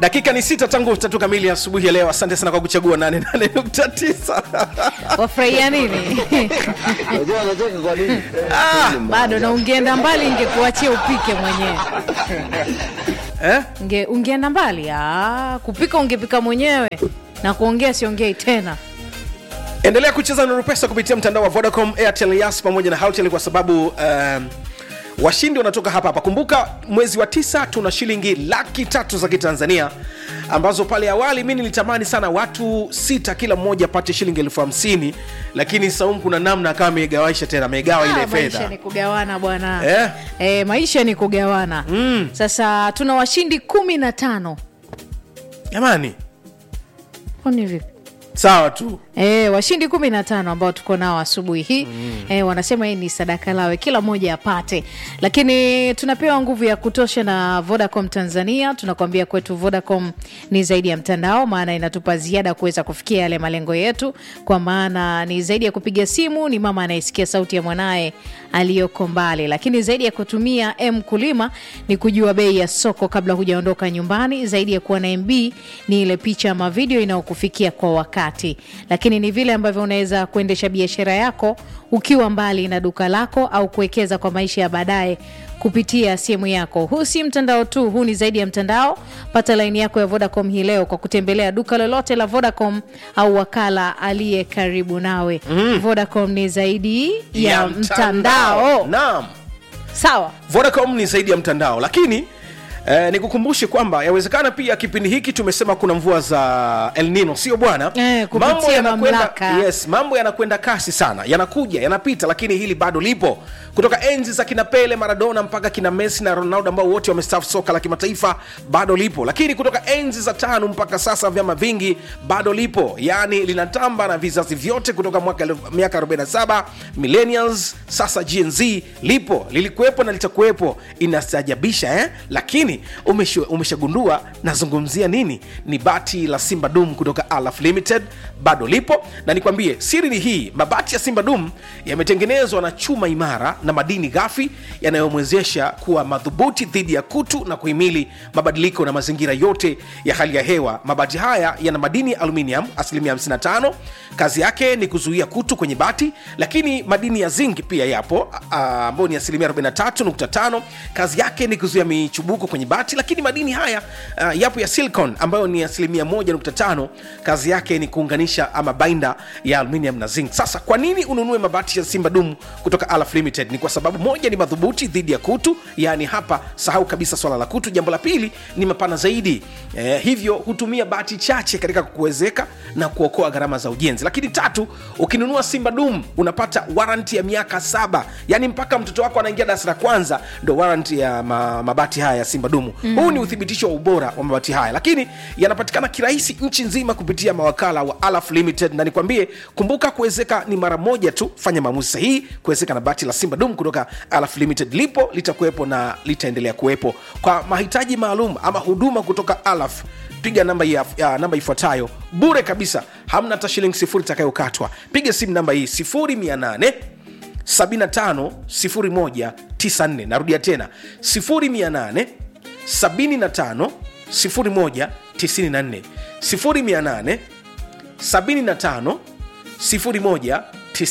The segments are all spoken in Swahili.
dakika ni sita tangu tatu kamili asubuhi ya leo asante sana kwa kuchagua 88.9 wafurahia nini Unajua anacheka kwa nini? bado na ungeenda mbali ingekuachia upike mwenyewe eh? Unge, ungeenda mbali ah, kupika ungepika mwenyewe na kuongea siongei tena endelea kucheza nuru pesa kupitia mtandao wa vodacom airtel yas pamoja na haltel kwa sababu um, washindi wanatoka hapa hapa kumbuka mwezi wa tisa tuna shilingi laki tatu za kitanzania ambazo pale awali mi nilitamani sana watu sita kila mmoja apate shilingi elfu hamsini lakini saumu kuna namna akawa amegawaisha tena amegawa ile Ah, maisha fedha ni kugawana bwana Eh? Eh, maisha ni kugawana Mm. sasa tuna washindi kumi na tano jamani kwani vipi sawa tu E, washindi kumi na tano ambao tuko nao asubuhi hii mm. e, wanasema hii ni sadaka lawe kila mmoja apate lakini tunapewa nguvu ya kutosha na vodacom tanzania tunakuambia kwetu vodacom ni zaidi ya mtandao maana inatupa ziada kuweza kufikia yale malengo yetu kwa maana ni zaidi ya kupiga simu ni mama anayesikia sauti ya mwanaye aliyoko mbali lakini zaidi ya kutumia m kulima ni kujua bei ya soko kabla hujaondoka nyumbani zaidi ya kuwa na mb ni ile picha ama video inayokufikia kwa wakati lakini ni vile ambavyo unaweza kuendesha biashara yako ukiwa mbali na duka lako au kuwekeza kwa maisha ya baadaye kupitia simu yako huu si mtandao tu huu ni zaidi ya mtandao pata laini yako ya vodacom hii leo kwa kutembelea duka lolote la vodacom au wakala aliye karibu nawe mm. vodacom ni zaidi ya, ya mtandao naam sawa vodacom ni zaidi ya mtandao lakini Eh, nikukumbushe kwamba yawezekana pia kipindi hiki tumesema kuna mvua za El Nino sio bwana Eh, kupitia yanakwenda- mamlaka. yes, mambo yanakwenda kasi sana yanakuja yanapita lakini hili bado lipo kutoka enzi za kina pele maradona mpaka kina messi na ronaldo ambao wote wamestaafu soka la kimataifa bado lipo lakini kutoka enzi za tano mpaka sasa vyama vingi bado lipo yaani linatamba na vizazi vyote kutoka mwaka elfu- miaka 47 millennials sasa gnz lipo lilikuwepo na litakuwepo inastajabisha eh? lakini umeshu- umeshagundua nazungumzia nini ni bati la simba dum kutoka alaf limited bado lipo na nikwambie siri ni hii mabati ya simba dum yametengenezwa na chuma imara na madini ghafi yanayomwezesha kuwa madhubuti dhidi ya kutu na kuhimili mabadiliko na mazingira yote ya hali ya hewa mabati haya yana madini ya aluminium asilimia 55 kazi yake ni kuzuia kutu kwenye bati lakini madini ya zinc pia yapo ah, ambayo ni asilimia 43.5 kazi yake ni kuzuia michubuko kwenye bati lakini madini haya uh, yapo ya silicon ambayo ni asilimia 1.5 kazi yake ni kuunganisha ama bainda ya aluminium na zinc sasa kwa nini ununue mabati ya simba dum kutoka alaf limited ni kwa sababu moja ni madhubuti dhidi ya kutu yaani hapa sahau kabisa swala la kutu jambo la pili ni mapana zaidi eh, hivyo hutumia bati chache katika kuwezeka na kuokoa gharama za ujenzi lakini tatu ukinunua simba dum unapata waranti ya miaka saba yaani mpaka mtoto wako anaingia darasa la kwanza ndo waranti ya ma, mabati haya ya simba dumu mm. huu ni uthibitisho wa ubora wa mabati haya lakini yanapatikana kirahisi nchi nzima kupitia mawakala wa alaf limited na nikwambie kumbuka kuwezeka ni mara moja tu fanya maamuzi sahihi kuwezeka na bati la simba dum kutoka alaf limited lipo litakuwepo na litaendelea kuwepo kwa mahitaji maalum ama huduma kutoka alaf piga namba ya, ya namba ifuatayo bure kabisa hamna hata shilingi sifuri itakayokatwa piga simu namba hii 0800 75 01 94 narudia tena 0800 75 01 94 0800 75 01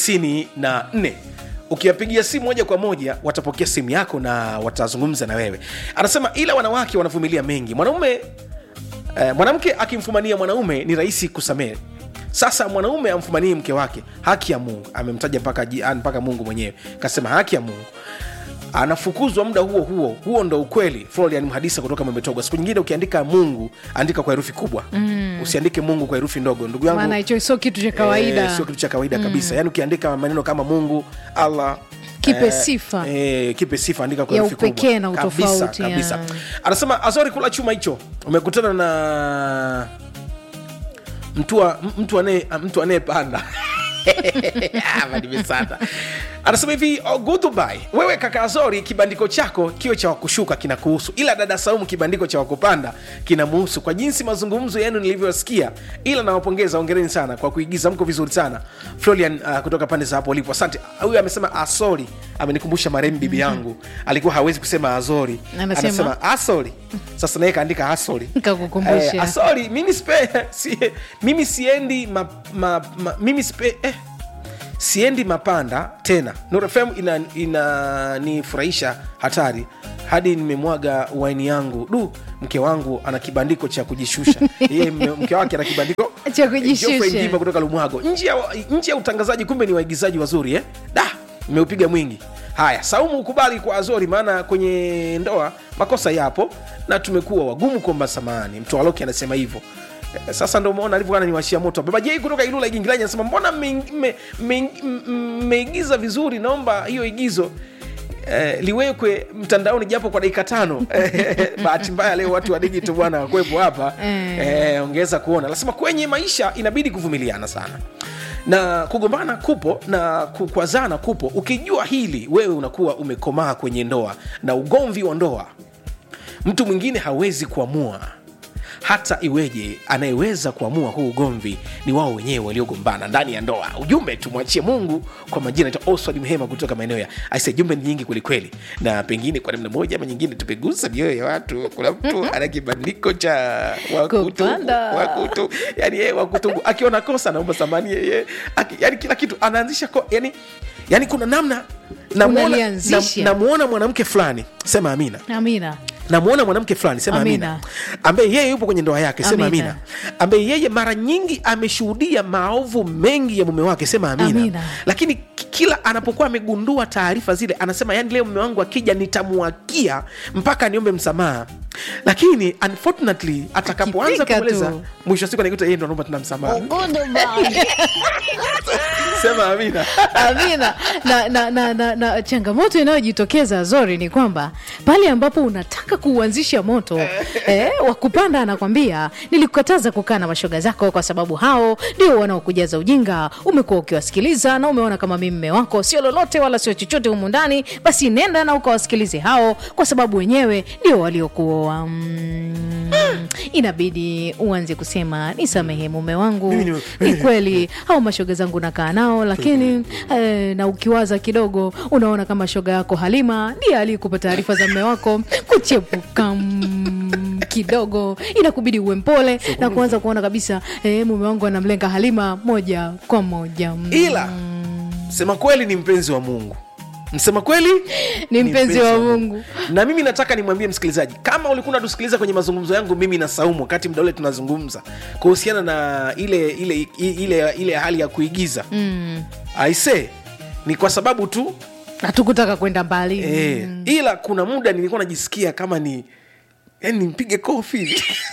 94 ukiwapigia simu moja kwa moja watapokea simu yako na watazungumza na wewe anasema ila wanawake wanavumilia mengi mwanaume eh, mwanamke akimfumania mwanaume ni rahisi kusamehe sasa mwanaume amfumanie mke wake haki ya mungu amemtaja mpaka ji- ah, mpaka mungu mwenyewe kasema haki ya mungu anafukuzwa muda huo huo huo ndo ukweli florian mhadisa kutoka memetoga siku nyingine ukiandika mungu andika kwa herufi kubwa mm. usiandike mungu kwa herufi ndogo ndugu yangu maana hicho sio kitu cha kawaida Eh, sio kitu cha kawaida kabisa yaani ukiandika maneno kama mungu allah Kipe sifa. eh, kipe sifa andika kwa Ya herufi upekee na kubwa. Kabisa, utofauti, kabisa. ya. anasema azori kula chuma hicho umekutana na mtu wa- mtu anaye- mtu anayepanda Hapa nimesata anasema hivi oh, goodbye wewe kaka azori kibandiko chako kio cha wakushuka kinakuhusu ila dada saumu kibandiko cha wakupanda kinamuhusu kwa jinsi mazungumzo yenu nilivyosikia ila nawapongeza ongereni sana kwa kuigiza mko vizuri sana florian uh, kutoka pande za hapo ulipo asante huyu amesema asori amenikumbusha marehemu bibi yangu alikuwa hawezi kusema azori Anasema? anasema asori sasa naye kaandika asori Kakukumbusha. eh, asori mimi spe, si, mimi siendi ma, ma, ma, mimi spe, eh, siendi mapanda tena nurfm inanifurahisha ina hatari hadi nimemwaga waini yangu du mke wangu ana kibandiko cha kujishusha yeye mme- mke wake ana kibandiko Cha kujishusha. Geoffrey Ngima kutoka lumwago nje ya, nje ya utangazaji kumbe ni waigizaji wazuri eh? da mmeupiga mwingi haya saumu ukubali kwa azori maana kwenye ndoa makosa yapo na tumekuwa wagumu kuomba samani mtoaloki anasema hivyo Eh, sasa ndo umeona alivyoana niwashia moto baba jei kutoka ilula igingilani anasema mbona mmeigiza me, me, me, mmeigiza vizuri naomba hiyo igizo Eh, liwekwe mtandaoni japo kwa dakika tano bahati mbaya leo watu wa digital bwana wakwepo hapa Eh. eh, ongeza kuona nasema kwenye maisha inabidi kuvumiliana sana na kugombana kupo na kukwazana kupo ukijua hili wewe unakuwa umekomaa kwenye ndoa na ugomvi wa ndoa mtu mwingine hawezi kuamua hata iweje anayeweza kuamua huu ugomvi ni wao wenyewe waliogombana ndani ya ndoa ujumbe tumwachie mungu kwa majina naitwa oswald mhema kutoka maeneo ya aise jumbe ni nyingi kwelikweli na pengine kwa namna moja ama nyingine tumegusa mioyo ya watu kuna mtu ana kibandiko cha wakutubu Kupanda. wakutu yani yeye wakutubu akiona kosa anaomba samani yeye aki- yani kila kitu anaanzisha ko, yani, yani kuna namna namuona Unalianzisha. na, namuona mwanamke fulani sema amina amina namwona mwanamke fulani sema amina, Amina. ambaye yeye yupo kwenye ndoa yake sema amina, Amina. ambaye yeye mara nyingi ameshuhudia maovu mengi ya mume wake sema amina, Amina. lakini ki- kila anapokuwa amegundua taarifa zile anasema yani leo mume wangu akija nitamwakia mpaka niombe msamaha lakini unfortunately atakapoanza Akifika kumweleza tu. mwisho wa siku anaikuta yeye ndo anaomba tena msamaha sema amina amina na, na, na, na, na changamoto inayojitokeza zori ni kwamba pale ambapo unataka kuuanzisha moto eh, wa kupanda anakwambia nilikukataza kukaa na mashoga zako kwa sababu hao ndio wanaokujaza ujinga umekuwa ukiwasikiliza na umeona kama mimi mme wako sio lolote wala sio chochote humu ndani basi nenda na ukawasikilize hao kwa sababu wenyewe ndio waliokuoa mm, inabidi uanze kusema nisamehe mume wangu Mimi ni- ni kweli au mashoga zangu nakaa nao lakini eh, na ukiwaza kidogo unaona kama shoga yako halima ndiye aliyekupa taarifa za mme wako kuchepuka mm, kidogo inakubidi uwe mpole na kuanza kuona kabisa eh, mume wangu anamlenga halima moja kwa moja mm. ila msema kweli ni mpenzi wa mungu msema kweli Ni mpenzi wa Mungu. na mimi nataka nimwambie msikilizaji kama ulikuwa unatusikiliza kwenye mazungumzo yangu mimi na saumu wakati mda ule tunazungumza kuhusiana na ile ile ile, ile hali ya kuigiza mm. aise ni kwa sababu tu hatukutaka kwenda mbali eh, ila kuna muda nilikuwa najisikia kama ni yani nimpige kofi